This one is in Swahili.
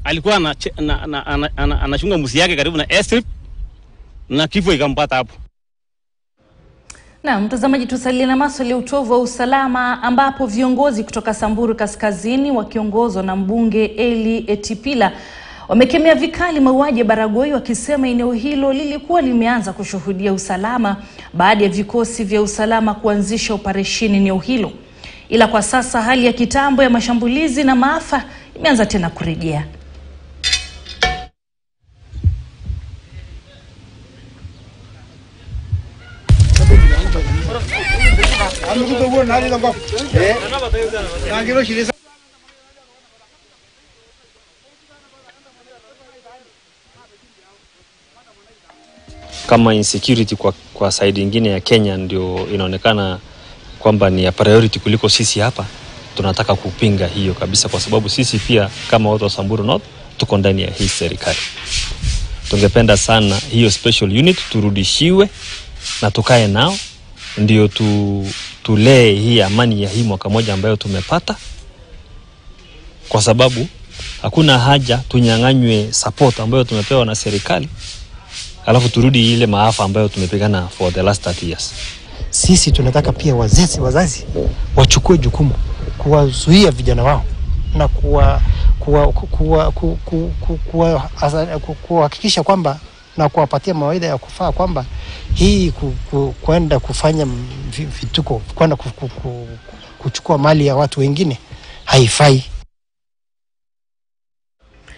alikuwa anachunga na, na, ana, ana, anachunga mbuzi yake karibu na airstrip na kifo ikampata hapo. Na mtazamaji, tusalie na maswali ya utovu wa usalama ambapo viongozi kutoka Samburu Kaskazini wakiongozwa na mbunge Eli Etipila wamekemea vikali mauaji ya Baragoi wakisema eneo hilo lilikuwa limeanza kushuhudia usalama baada ya vikosi vya usalama kuanzisha operesheni eneo hilo, ila kwa sasa hali ya kitambo ya mashambulizi na maafa imeanza tena kurejea. kama insecurity kwa, kwa side ingine ya Kenya ndio inaonekana kwamba ni ya priority kuliko sisi hapa. Tunataka kupinga hiyo kabisa, kwa sababu sisi pia kama watu wa Samburu North tuko ndani ya hii serikali. Tungependa sana hiyo special unit turudishiwe na tukae nao, ndio tu, tulee hii amani ya hii mwaka moja ambayo tumepata, kwa sababu hakuna haja tunyang'anywe support ambayo tumepewa na serikali alafu turudi ile maafa ambayo tumepigana for the last 30 years. Sisi tunataka pia wazazi, wazazi wachukue jukumu kuwazuia vijana wao na kuwa kuwa, kuwa, kuwa, kuwa, kuwa, kuhakikisha kwamba na kuwapatia mawaidha ya kufaa kwamba hii ku, ku, kwenda kufanya vituko kwenda ku, ku, ku, kuchukua mali ya watu wengine haifai.